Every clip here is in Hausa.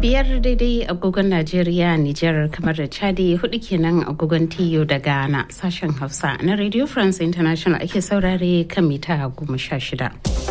biyar daidai agogon Najeriya, Nijar, kamar da Chadi hudu kenan agogon Tiyo da Ghana sashen Hausa na Radio France International ake saurare kan mita goma sha shida.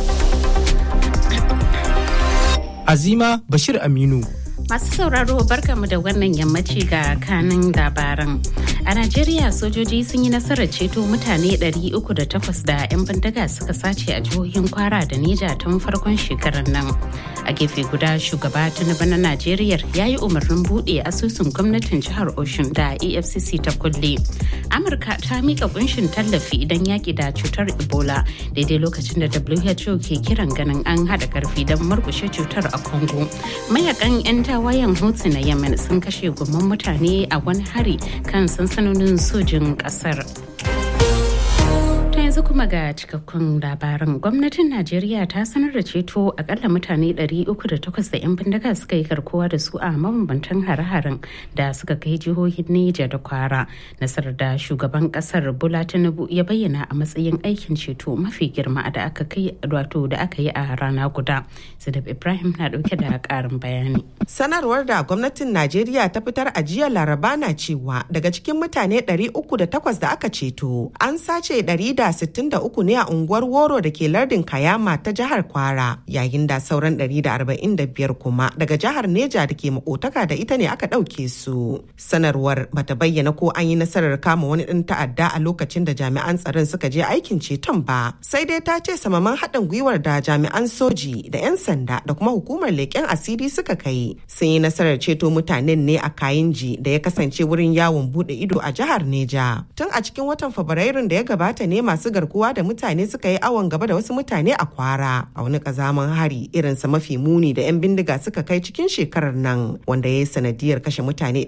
Azima Bashir Aminu. Masu sauraro barkamu da wannan yammaci ga kanin labaran. A Najeriya sojoji sun yi nasarar ceto mutane 308 da 'yan bindiga suka sace a jihohin kwara da Neja tun farkon shekarar nan. A gefe guda shugaba Tinubu na Najeriya ya yi umarnin buɗe asusun gwamnatin jihar Oshun da EFCC ta kulle. Amurka ta mika kunshin tallafi idan yaƙi da cutar Ebola daidai lokacin da WHO ke kiran ganin an haɗa ƙarfi don murƙushe cutar a Congo. Mayakan 'yan tawayen Houthi na Yemen sun kashe gomman mutane a wani hari kan sansanonin sojin ƙasar. yanzu kuma ga cikakkun labaran gwamnatin najeriya ta sanar da ceto akalla mutane 308 da 'yan bindiga suka yi karkowa da su a mabambantan hare-haren da suka kai jihohin neja da kwara nasarar da shugaban kasar bola tinubu ya bayyana a matsayin aikin ceto mafi girma da aka kai wato da aka yi a rana guda sadab ibrahim na dauke da karin bayani sanarwar da gwamnatin najeriya ta fitar a jiya laraba na cewa daga cikin mutane 308 da aka ceto an sace 163 ne a unguwar woro da ke lardin kayama ta jihar kwara yayin da sauran 145 kuma daga jihar neja da ke makotaka da ita ne aka ɗauke su sanarwar bata bayyana ko an yi nasarar kama wani ɗin ta'adda a lokacin da jami'an tsaron suka je aikin ceton ba sai dai ta ce samaman haɗin gwiwar da jami'an soji da 'yan sanda da kuma hukumar leƙen asiri suka kai sun yi nasarar ceto mutanen ne a kayinji da ya kasance wurin yawon buɗe ido a jihar neja tun a cikin watan fabrairun da ya gabata ne masu garkuwa da mutane suka yi awon gaba da wasu mutane a kwara a wani kazaman hari irinsa mafi muni da 'yan bindiga suka kai cikin shekarar nan wanda ya yi sanadiyar kashe mutane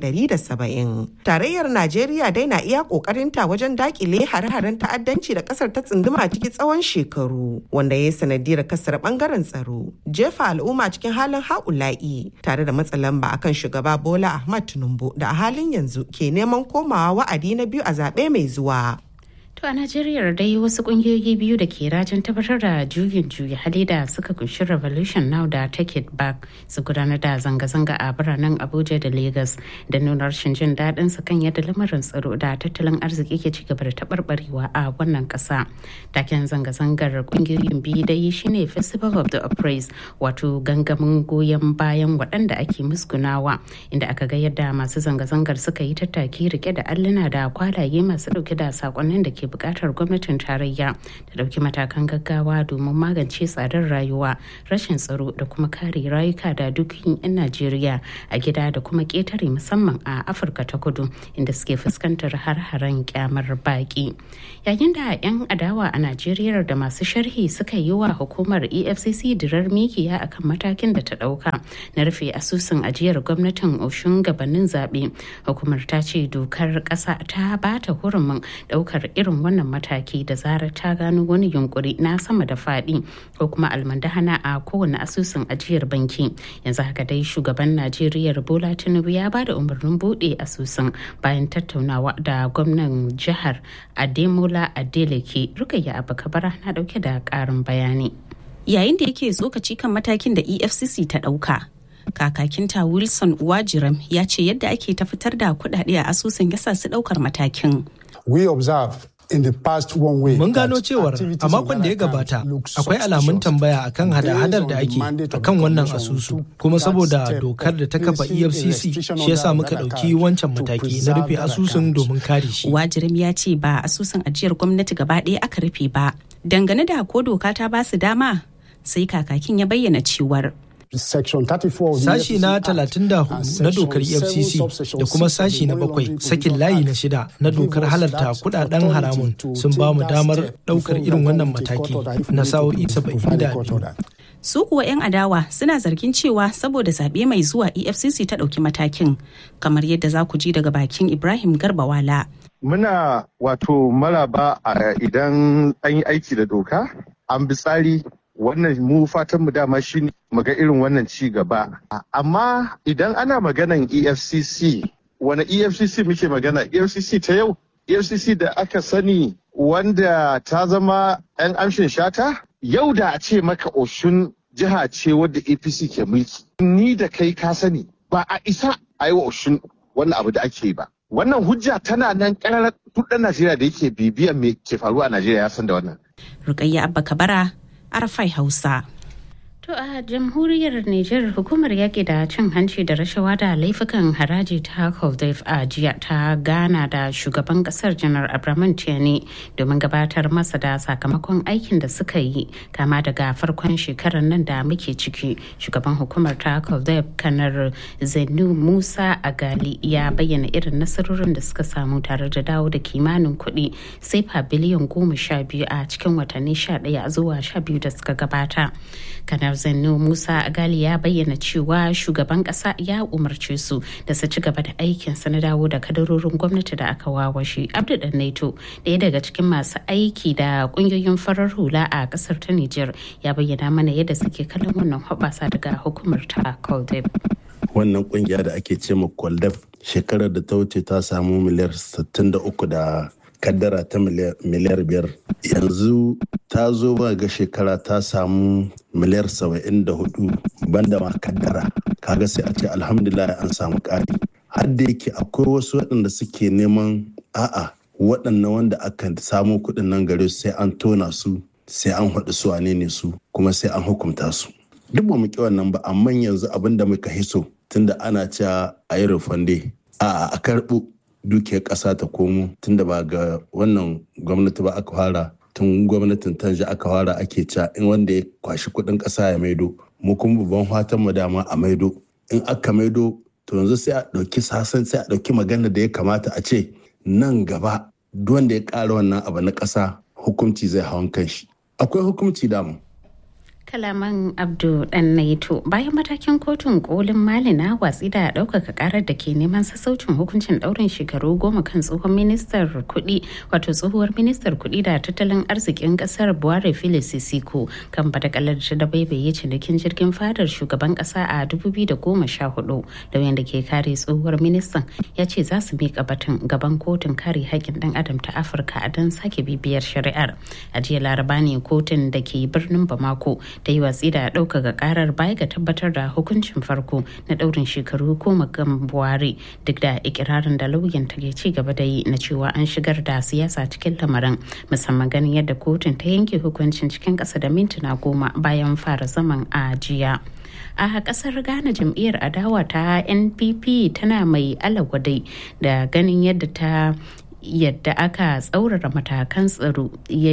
170 tarayyar najeriya dai na iya kokarinta wajen dakile hare-haren ta'addanci da kasar ta tsunduma ciki tsawon shekaru wanda ya yi sanadiyar kasar bangaren tsaro jefa al'umma cikin halin ha'ula'i tare da matsa lamba akan shugaba bola ahmad tinubu da a halin yanzu ke neman komawa wa'adi na biyu a zaɓe mai zuwa To a Najeriya dai wasu kungiyoyi biyu da ke rajin tabbatar da juyin juya hali da suka kunshi Revolution Now da Take It Back su gudanar da zanga-zanga a biranen Abuja da Lagos da nuna rashin jin daɗin su kan yadda lamarin tsaro da tattalin arziki ke cigaba da taɓarɓarewa a wannan ƙasa. Taken zanga-zangar kungiyoyin biyu dai shine Festival of the Oppressed wato gangamin goyon bayan waɗanda ake musgunawa inda aka ga yadda masu zanga-zangar suka yi tattaki rike da alluna da kwalaye masu ɗauke da sakonnin da ke bukatar gwamnatin tarayya ta dauki matakan gaggawa domin magance tsadar rayuwa rashin tsaro da kuma kare rayuka da dukkan 'yan najeriya a gida da kuma ketare musamman a afirka ta kudu inda suke fuskantar har-haren kyamar baki yayin da 'yan adawa a najeriya da masu sharhi suka yi wa hukumar efcc dirar mikiya akan matakin da ta dauka na rufe asusun ajiyar gwamnatin oshun gabanin zaɓe hukumar ta ce dokar ƙasa ta bata hurumin daukar irin irin wannan mataki da zarar ta gano wani yunkuri na sama da faɗi ko kuma almandahana a kowane asusun ajiyar banki yanzu haka dai shugaban najeriya bola tinubu ya ba da umarnin buɗe asusun bayan tattaunawa da gwamnan jihar ademola adeleke rukayya abakabara na ɗauke da ƙarin bayani yayin da yake tsokaci kan matakin da efcc ta ɗauka kakakinta wilson uwajiram ya ce yadda ake ta fitar da kuɗaɗe a asusun yasa su ɗaukar matakin we observe Mun gano cewar a makon da ya gabata akwai alamun tambaya akan hada-hadar da ake akan wannan asusu kuma saboda dokar da ta kafa EFCC shi yasa muka ɗauki wancan mataki na rufe asusun domin kare shi. Wajirim ya ce ba asusun ajiyar gwamnati gaba ɗaya aka rufe ba. Dangane da ko doka ta ba su dama sai kakakin ya bayyana cewar Section 34 Sashi na 34 na dokar EFCC da kuma sashi na bakwai sakin layi na shida na dokar halarta kudaden haramun sun ba mu damar daukar irin wannan mataki na sa'o'i 72. Su kuwa 'yan adawa suna zargin cewa saboda zaɓe mai zuwa EFCC ta ɗauki matakin kamar yadda za ku ji daga bakin Ibrahim Garbawala. Muna wato maraba idan an yi aiki da doka, an bi tsari wannan mu fatan mu dama shine mu ga irin wannan ci gaba amma idan ana maganan efcc wani efcc muke magana efcc ta yau efcc da aka sani wanda ta zama 'yan amshin shata yau da a ce maka oshun jiha ce wadda apc ke mulki ni da kai ka sani ba a isa a yi wa Oshun wannan abu da ake yi ba. Wannan hujja tana nan ƙarar duk ɗan Najeriya da yake bibiyan me ke faruwa a Najeriya ya san da wannan. Rukayya Abba Kabara, Arafai Hausa. To a jamhuriyar Nijar hukumar yaƙi da cin hanci da rashawa da laifukan haraji ta Koldef a jiya ta gana da shugaban kasar janar Abraman Tiani domin gabatar masa da sakamakon aikin da suka yi kama daga farkon shekarar nan da muke ciki. Shugaban hukumar ta Koldef kanar Zainu Musa Agali ya bayyana irin nasarorin da suka samu tare da dawo da kimanin kuɗi sefa biliyan goma sha biyu a cikin watanni sha ɗaya zuwa sha biyu da suka gabata. kanar zanno musa agali ya bayyana cewa shugaban kasa ya umarce su da su ci gaba da aikinsa na dawo da kadarorin gwamnati da aka wawashe abdu dan naito ɗaya daga cikin masu aiki da kungiyoyin farar hula a kasar ta niger ya bayyana mana yadda suke kallon wannan hoɓasa daga hukumar ta koldeb wannan kungiya da ake ce ma koldeb shekarar da ta wuce ta samu miliyar 63 da kaddara ta miliyar biyar yanzu ta zo ba ga shekara ta samu miliyar saba'in da hudu banda ma kaddara kaga sai a ce alhamdulillah an samu ƙari har da yake akwai wasu waɗanda suke neman a'a waɗannan wanda aka samu kuɗin nan gare su sai an tona su sai an haɗu su wane ne su kuma sai an hukunta su duk ba mu ƙi wannan ba amma yanzu abin da muka hiso tunda ana cewa a yi rufande a'a a karɓo dukiyar ƙasa ta komo tunda ba ga wannan gwamnati ba aka fara tun gwamnatin tanja aka fara ake ca in wanda ya kwashi kuɗin ƙasa ya maido mu kuma babban fatan mu dama a maido in aka maido to yanzu sai a ɗauki sasan sai a ɗauki magana da ya kamata a ce nan gaba duk wanda ya ƙara wannan abu na ƙasa hukunci zai hawan kanshi akwai hukunci damu kalaman abdu dan naito bayan matakin kotun kolin mali na watsi da ɗaukaka karar da ke neman sassaucin hukuncin ɗaurin shekaru goma kan tsohon ministar kuɗi wato tsohuwar ministar kuɗi da tattalin arzikin ƙasar buhari phyllis sisiko kan badakalar da baibaye cinikin jirgin fadar shugaban ƙasa a 2014 lauyan da ke kare tsohuwar ministan ya ce za su miƙa batun gaban kotun kare haƙƙin ɗan adam ta afirka don sake bibiyar shari'ar a jiya laraba ne kotun da ke birnin bamako ta yi watsi da ɗaukaka karar baya ga tabbatar da hukuncin farko na ɗaurin shekaru ko magan buhari duk da ikirarin da lauyan ta ke ci gaba da yi na cewa an shigar da siyasa cikin lamarin musamman ganin yadda kotun ta yanke hukuncin cikin ƙasa da mintuna goma bayan fara zaman a jiya. a kasar ghana jam'iyyar adawa ta npp tana mai alagwadai da ganin yadda ta yadda aka tsaurara matakan tsaro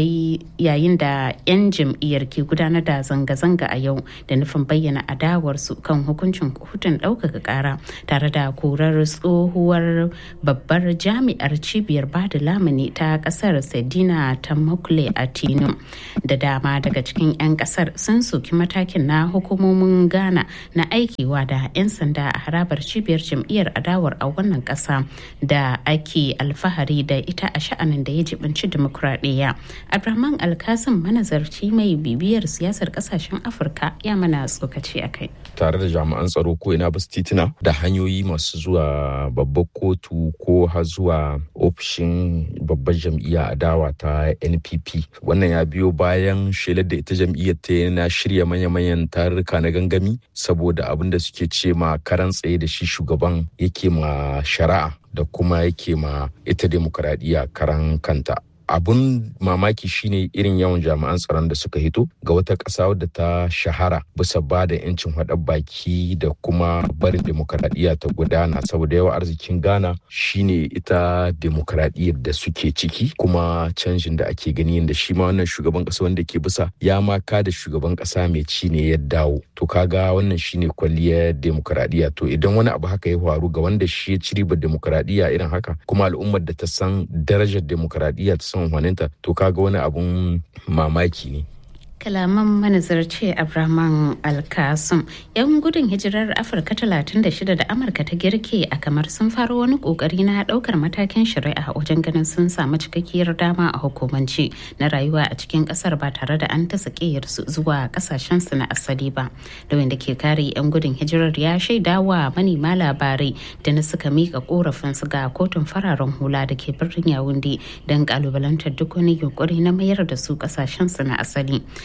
yayin da 'yan jam'iyyar ke gudanar da zanga-zanga a yau da nufin bayyana adawarsu kan hukuncin kotun ɗaukaka ƙara tare da korar tsohuwar babbar jami'ar cibiyar bada lamuni ta ƙasar sedina ta makule a tinu da dama daga cikin 'yan ƙasar sun soki matakin na hukumomin ghana na aikewa da 'yan sanda a harabar cibiyar jam'iyyar adawar a wannan ƙasa da ake alfahari da ita a sha'anin da ya jibinci demokuraɗiyya abraman alkasim manazarci mai bibiyar siyasar kasashen afirka ya mana tsokaci a kai tare da jami'an tsaro ko ina basu titina da hanyoyi masu zuwa babbar kotu ko har zuwa ofishin babbar jam'iyya adawa ta npp wannan ya biyo bayan shelar da ita jam'iyyar ta na shirya manya-manyan tarurruka na gangami saboda abin da suke ce ma karan tsaye da shi shugaban yake ma shari'a da kuma yake ma ita demokuraɗiyya karan kanta abun mamaki shine irin yawan jami'an tsaron da suka hito ga wata ƙasa wadda ta shahara bisa ba da 'yancin haɗa baki da kuma barin demokradiyya ta gudana saboda yawa arzikin ghana shine ita demokradiyyar da suke ciki kuma canjin da ake gani da shi ma wannan shugaban ƙasa wanda ke bisa ya maka da shugaban ƙasa mai ci ne ya dawo to kaga wannan shine kwalliyar demokradiyya to idan wani abu haka ya faru ga wanda shi ya ci ribar demokradiyya irin haka kuma al'ummar da ta san darajar demokradiyya ta son waninta to kaga wani abun mamaki ne kalaman manazarci abraman alkasum yan gudun hijirar afirka 36 da amurka ta girke a kamar sun faro wani kokari na daukar matakin shari'a wajen ganin sun samu cikakkiyar dama a hukumance na rayuwa a cikin kasar ba tare da an ta su zuwa kasashen su na asali ba da wanda ke kare yan gudun hijirar ya shaida wa manema labarai da na suka mika korafin su ga kotun fararen hula da ke birnin yawundi don kalubalantar duk wani yunkuri na mayar da su kasashen su na asali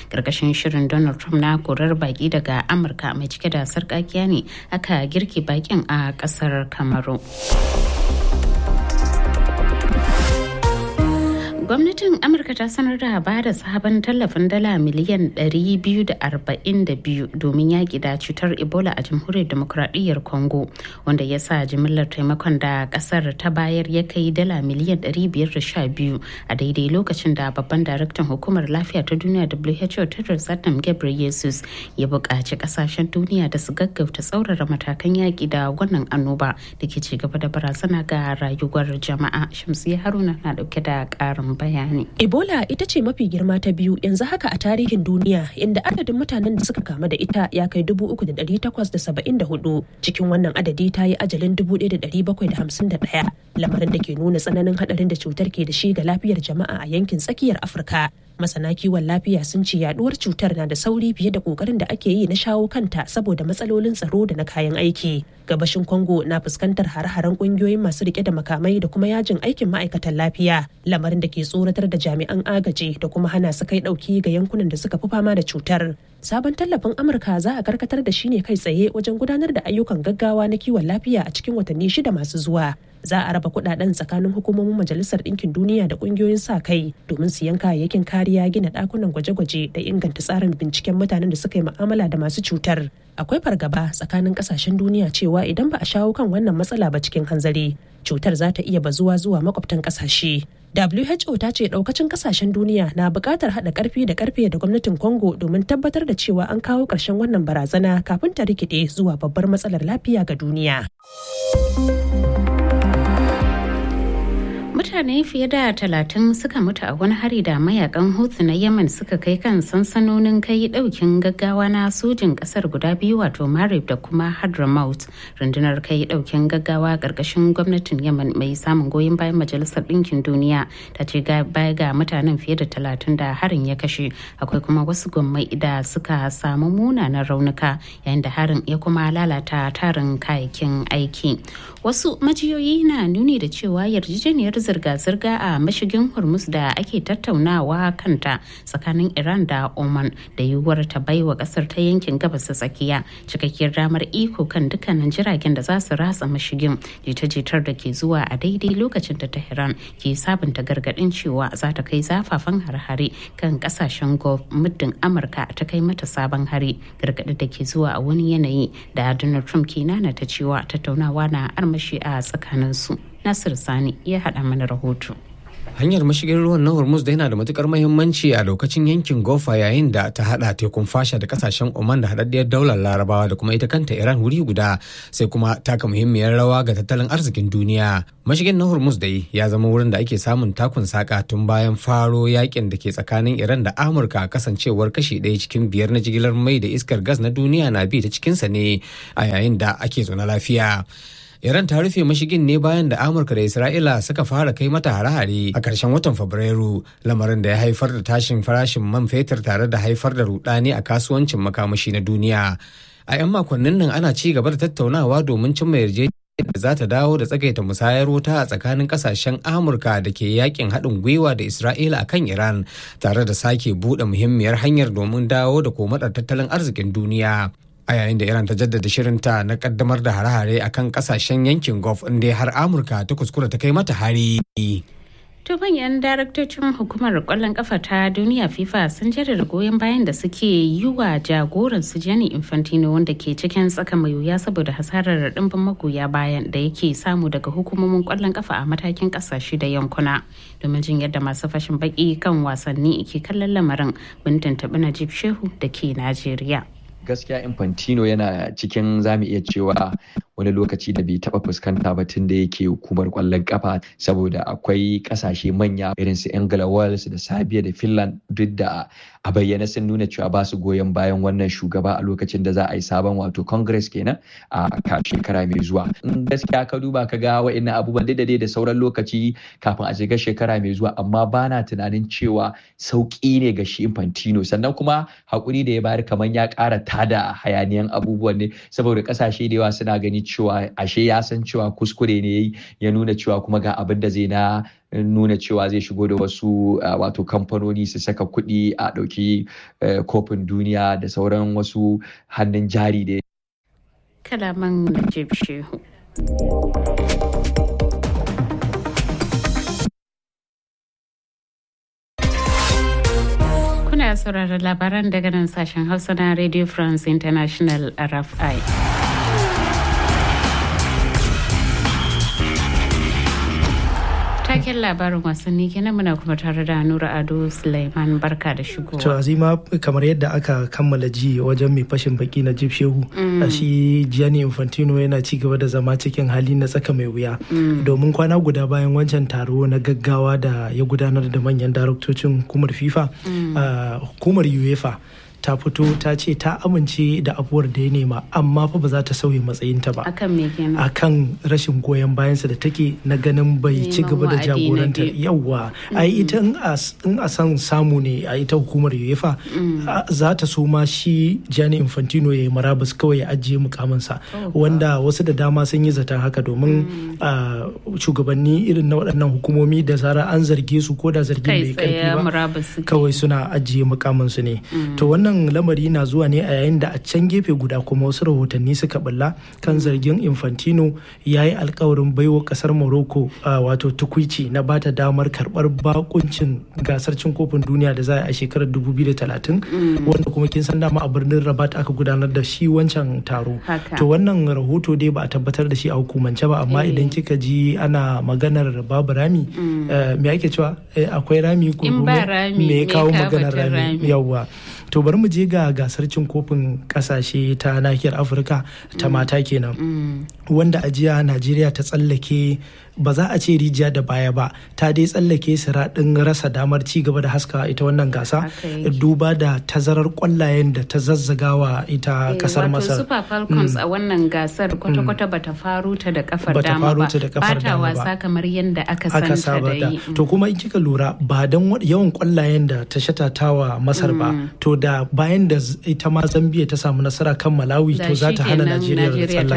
karkashin shirin donald trump na korar baki daga amurka mai cike da sarkakiya ne aka girke bakin a kasar kamaru gwamnatin amurka ta sanar da ba da sabon tallafin dala miliyan 242 domin yaƙi da cutar ebola a jamhuriyar demokuraɗiyyar congo wanda ya sa jimillar taimakon da ƙasar ta bayar ya kai dala miliyan 512 a daidai lokacin da babban daraktan hukumar lafiya ta duniya who tedros adhanom ghebreyesus ya buƙaci ƙasashen duniya da su gaggauta tsaurara matakan yaƙi da wannan annoba da ke ci gaba da barazana ga rayuwar jama'a shamsiya haruna na ɗauke da ƙarin bayani. Ebola ita ce mafi girma ta biyu yanzu haka a tarihin duniya inda adadin mutanen da suka kamu da ita ya kai dubu uku da ɗari takwas da saba'in da hudu cikin wannan adadi ta yi ajalin dubu ɗaya da ɗari bakwai da hamsin da ɗaya lamarin da ke nuna tsananin haɗarin da cutar ke da shi ga lafiyar jama'a a yankin tsakiyar Afirka. masana kiwon lafiya sun ce yaduwar cutar na da sauri fiye da kokarin da ake yi na shawo kanta saboda matsalolin tsaro da na kayan aiki gabashin congo na fuskantar hare-haren kungiyoyin masu rike da makamai da kuma yajin aikin ma'aikatan lafiya lamarin da ke tsoratar da jami'an agaji da kuma hana su kai dauki ga yankunan da suka fi fama da cutar sabon tallafin amurka za a karkatar da shi ne kai tsaye wajen gudanar da ayyukan gaggawa na kiwon lafiya a cikin watanni shida masu zuwa za a raba kudaden tsakanin hukumomin majalisar ɗinkin duniya da ƙungiyoyin sa kai domin siyan kayayyakin kariya gina ɗakunan gwaje-gwaje da inganta tsarin binciken mutanen da suka yi mu'amala da masu cutar akwai fargaba tsakanin ƙasashen duniya cewa idan ba a shawo kan wannan matsala ba cikin hanzari cutar za ta iya bazuwa zuwa makwabtan ƙasashe WHO ta ce daukacin kasashen duniya na buƙatar haɗa ƙarfi da ƙarfe da gwamnatin Congo domin tabbatar da cewa an kawo ƙarshen wannan barazana kafin ta rikide zuwa babbar matsalar lafiya ga duniya. mutane fiye da talatin suka mutu a wani hari da mayakan hutu na yemen suka kai kan sansanonin kai daukin gaggawa na sojin kasar guda biyu wato marib da kuma hadramaut rundunar kai daukin gaggawa karkashin gwamnatin yemen mai samun goyon bayan majalisar ɗinkin duniya ta ce baya ga mutanen fiye da talatin da harin ya kashe akwai kuma wasu gwammai da suka samu munanan raunuka yayin da harin ya kuma lalata tarin kayayyakin aiki wasu majiyoyi na nuni da cewa yarjejeniyar zirga-zirga a mashigin hormuz da ake tattaunawa kanta tsakanin iran da oman da yiwuwar ta baiwa kasar ta yankin gabas ta tsakiya cikakkiyar damar iko kan dukkanin jiragen da za su ratsa mashigin jita-jitar da ke zuwa a daidai lokacin da tehran ke sabunta gargadin cewa za ta kai zafafan har-hare kan kasashen gulf muddin amurka ta kai mata sabon hari gargadin da ke zuwa a wani yanayi da donald trump ke nana ta cewa tattaunawa na armashi a tsakaninsu Nasir Sani ya haɗa mana rahoto. hanyar mashigin ruwan na hormuz da yana da matukar mahimmanci a lokacin yankin gofa yayin da ta hada tekun fasha da kasashen oman da haɗaɗɗiyar daular larabawa da kuma ita kanta iran wuri guda sai kuma taka muhimmiyar rawa ga tattalin arzikin duniya mashigin na hormuz dai ya zama wurin da ake samun takun saka tun bayan faro yakin da ke tsakanin iran da amurka kasancewar kashi ɗaya cikin biyar na jigilar mai da iskar gas na duniya na bi ta cikinsa ne a yayin da ake zaune lafiya Iran ta rufe mashigin ne bayan da Amurka da Isra'ila suka fara kai mata hare-hare a ƙarshen watan Fabrairu, lamarin da ya haifar da tashin farashin man fetur tare da haifar da rudani a kasuwancin makamashi na duniya. A 'yan makonnin nan ana ci gaba da tattaunawa domin cimma yarjejeniyar da za ta dawo da tsagaita musayar wuta a tsakanin kasashen Amurka da ke yakin haɗin gwiwa da Isra'ila a kan Iran, tare da sake buɗe muhimmiyar hanyar domin dawo da komadar tattalin arzikin duniya. a yayin da iran ta jaddada shirinta na kaddamar da hare-hare a kan kasashen yankin gulf inda har amurka ta kuskura ta kai mata hari To manyan daraktocin hukumar kwallon kafa ta duniya FIFA sun jaddada goyon bayan da suke yi wa jagoran su Gianni Infantino wanda ke cikin tsaka mai wuya saboda hasarar dimbin magoya bayan da yake samu daga hukumomin kwallon kafa a matakin kasashe da yankuna. Domin jin yadda masu fashin baki kan wasanni ke kallon lamarin bintin tabi Najib Shehu da ke Najeriya. gaskiya infantino yana cikin zamu iya cewa wani lokaci da bai taba fuskanta ba tun da yake hukumar kwallon kafa saboda akwai kasashe manya irin su Angela Wales da Serbia da Finland duk da a bayyana sun nuna cewa ba su goyon bayan wannan shugaba a lokacin da za a yi sabon wato congress kenan a shekara mai zuwa in gaskiya ka duba ka ga wa'annan abubuwan da da sauran lokaci kafin a shiga shekara mai zuwa amma bana tunanin cewa sauki ne ga shi infantino sannan kuma hakuri da ya bayar kamar ya kara tada hayaniyan abubuwan ne saboda kasashe da yawa suna gani cewa ashe ya san cewa kuskure ne ya nuna cewa kuma ga abin da zai na nuna cewa zai shigo da wasu wato kamfanoni su saka kuɗi a ɗauki kofin duniya da sauran wasu hannun jari da kalaman Najib Shehu. Kuna sauraron labaran daga nan sashen Hausa na Radio France International RFI. taken labarin wasanni kenan muna kuma tare da Nura Ado Sulaiman barka da shigowa. To azima kamar yadda aka kammala ji wajen mai fashin baki na Jib Shehu a shi Gianni Infantino yana ci gaba da zama cikin hali na tsaka mai wuya domin kwana guda bayan wancan taro na gaggawa da ya gudanar da manyan daraktocin hukumar FIFA hukumar UEFA ta fito ta ce ta amince da abuwar da ya nema amma fa ba za ta sauya matsayinta ba akan me kenan akan rashin goyon bayansa da take na ganin bai ci gaba da jagorantar yawa ai ita in a san samu ne a ita hukumar UEFA za ta so ma shi Gianni Infantino ya yi marabus kawai ya ajiye mukaminsa wanda wasu da dama sun yi zaton haka domin shugabanni irin na waɗannan hukumomi da zara an zarge su ko da zargin bai karfi ba kawai suna ajiye mukaminsu ne to wannan wannan lamari na zuwa ne a yayin da a can gefe guda kuma wasu rahotanni suka bulla kan zargin infantino ya yi alkawarin baiwa kasar morocco wato tukwici na bata damar karbar bakuncin gasar cin kofin duniya da za a shekarar 2030 wanda kuma kin san dama a birnin rabat aka gudanar da shi wancan taro to wannan rahoto dai ba a tabbatar da shi a hukumance ba amma idan kika ji ana maganar babu rami me ake cewa akwai rami ko me kawo maganar rami yawwa to bari mu je ga gasar cin kofin kasashe ta nahiyar afirka ta mata kenan wanda a jiya najeriya ta tsallake ba za a ce rijiya da baya ba ta dai tsallake siraɗin rasa damar ci gaba da haska ita wannan gasa duba da tazarar kwallayen da ta zazzagawa ita kasar masar super falcons a wannan gasar kwata-kwata ba ta faru ta da kafar dama ba ba ta wasa kamar yadda aka santa da yi to kuma in kika lura ba don yawan kwallayen da ta shatatawa masar ba to da bayan da ita ma zambia ta samu nasara kan malawi to za ta hana najeriya tsallaka